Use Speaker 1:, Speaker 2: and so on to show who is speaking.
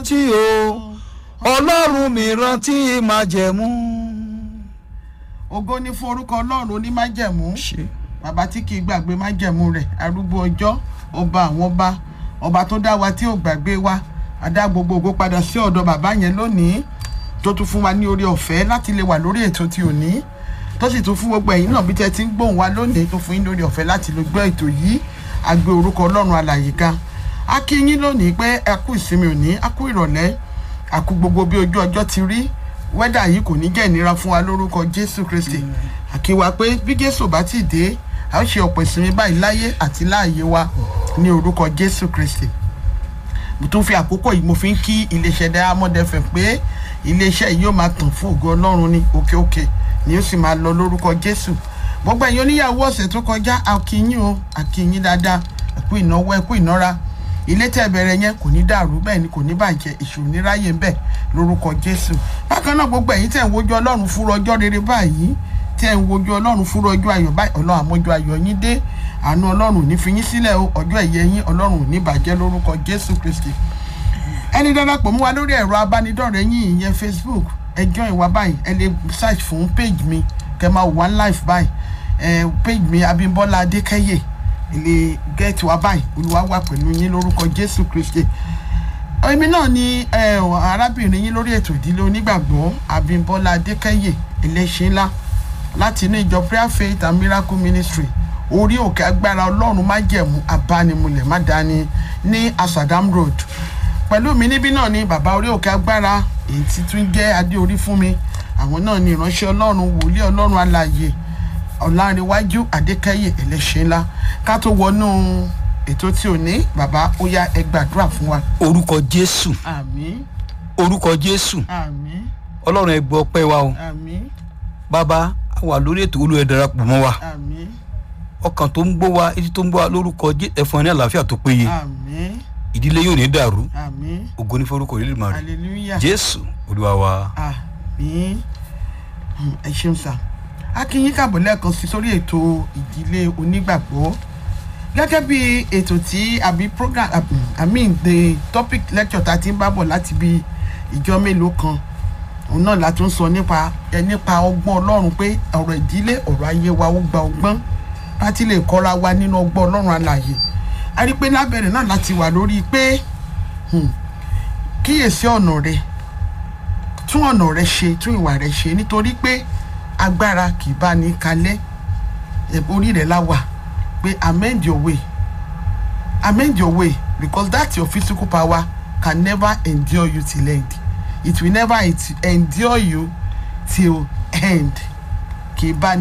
Speaker 1: rántí o ọlọ́run mi rántí májẹ̀mú.
Speaker 2: ògo ní fún orúkọ ọlọ́run onímájẹ̀mú
Speaker 1: ṣe
Speaker 2: bàbá tí kì í gbàgbé májẹ̀mú rẹ̀ arúgbó ọjọ́ ọba àwọn ọba ọba tó dá wa tí ò gbàgbé wa adá gbogbo ògo padà sí ọ̀dọ̀ bàbá yẹn lónìí tó tún fún wa ní orí ọ̀fẹ́ láti lè wà lórí ètò tí ò ní tó sì tún fún gbogbo ẹ̀yin náà bí tẹ́ ti ń gbóhùn wa lónìí tó fún yín lórí ọ̀fẹ́ láti lè gbọ́ ètò yìí àgbé orúkọ ọlọ́run alàyè ga a kí yín lónìí pé ẹ kú ìsinmi òní a kú ìrọ̀lẹ́ a kú gbogbo bí ojú ọjọ́ ti rí wẹ́dà yìí kò ní jẹ́ ìnira fún wa lórúkọ jésù kristi àkíwá pé bí jésù bá ti dé a ó ṣe ọ̀pọ̀ ìsinmi báyìí láyé àti láàyè wa ní orúkọ jésù kristi mo tún fi àkókò yìí mo fi ń kí iléeṣẹ́ diamond fm pé iléeṣẹ́ yìí yóò máa tàn fún ògo ọlọ́run ní òkè òkè ni ó sì máa lọ lórúkọ jésù gbogbo ẹ̀yin oníyàwó ọ̀sẹ̀ tó kọjá àkíyín o àkíyín dáadáa ẹ̀kú ìnáwó ẹ̀kú ìnára ilé tẹ́ bẹ̀rẹ̀ yẹn kò ní dàrú bẹ́ẹ̀ ni kò ní bàjẹ́ ìṣòro ní ráyè ń bẹ̀ lórúkọ jésù bákan náà gbogbo ẹ̀yin tẹ́ ń wojú ọlọ́run fúnra ọjọ́ rere báyìí tẹ́ ń wojú ọlọ́run fúnra ọjọ́ ayọ̀ báyìí ọlọ́run àmọ́jọ́ ayọ̀ yín dé àánú ọlọ́run ò ní fi yín sílẹ̀ o ọjọ́ ẹ̀yẹ yín ọlọ́run ò ní bàjẹ́ lórúkọ jésù kristi ẹni darapọ̀ mú wa lórí ẹ̀rọ abánidọ́rẹ̀ẹ́ yín ìyẹn facebook ẹ join wa báyìí ẹ lè search fún page mi kẹ máa wà live báyìí ẹ page mi abimbola adékẹyẹ ẹ lè get wa báyìí olúwa wà pẹ̀lú yín lórúkọ jésù kristi èmi náà ni ẹ arábìnrin yín lórí ètò ìdílé onígbàgbọ́ abimbola adékẹyẹ ẹlẹ́ṣin ńlá láti inú ìjọ prayer faith and miracle ministry orí òkè agbára ọlọ́run májẹ̀mú abánimulẹ̀ má dání ní asadam road pẹ̀lú mi níbí náà ni bàbá orí òkè agbára èyí tí tún jẹ́ adé orí fún mi àwọn náà ni ìránṣẹ́ ọlọ́run wòlíì ọlọ́run alààyè ọ̀làǹrẹ̀wájú adékẹ́yẹ ẹlẹ́ṣẹ̀ ńlá ká tó wọnú ètò tí ò ní bàbá ó yá ẹ gbàdúrà fún wa.
Speaker 1: orúkọ jésù
Speaker 2: àmín
Speaker 1: orúkọ jésù
Speaker 2: àmín
Speaker 1: ọlọ́run ẹ gbọ́ pẹ́ wa o
Speaker 2: àmín
Speaker 1: bàbá a wà lórí ètò olú ẹ darapọ̀ mọ́ wa
Speaker 2: àmín
Speaker 1: ọkàn tó ń gbọ́ wa etí tó ń gbọ́ wa lórúkọ jésù ẹ̀fọn ní àlàáfíà tó péye
Speaker 2: àmín
Speaker 1: ìdílé yóò ní dàrú
Speaker 2: àmín
Speaker 1: ògo ní forúkọ ìlú màrí
Speaker 2: hallelujah
Speaker 1: jésù olúwa wa.
Speaker 2: àmín Hmm, ẹ ṣeun sá akínyín kàbọ̀ lẹ́ẹ̀kan sí sórí ètò ìdílé onígbàgbọ́ gẹ́gẹ́ bí ètò tí àbí program i mean the topic lecture tá a ti ń bá bọ̀ láti bí ìjọ mélòó kan òun náà la tún sọ nípa ẹ nípa ọgbọ́n ọlọ́run pé ọ̀rọ̀ ìdílé ọ̀rọ̀ ayé wa ó gba ọgbọ́n láti lè kọ́ra wa nínú ọgbọ́n ọlọ́run alàyè a rí i pé lábẹ́rẹ̀ náà láti wà lórí pé hmm, kíyèsí ọ̀nà rẹ̀ tún ọ̀nà rẹ ṣe tún ìwà rẹ ṣe nítorí pé agbára kì í bá ní kalẹ̀ ẹ̀, orí rẹ̀ la wà pé amend your way amend your way because that your physical power can never endure you till end it will never endure you till end kì í bá ní.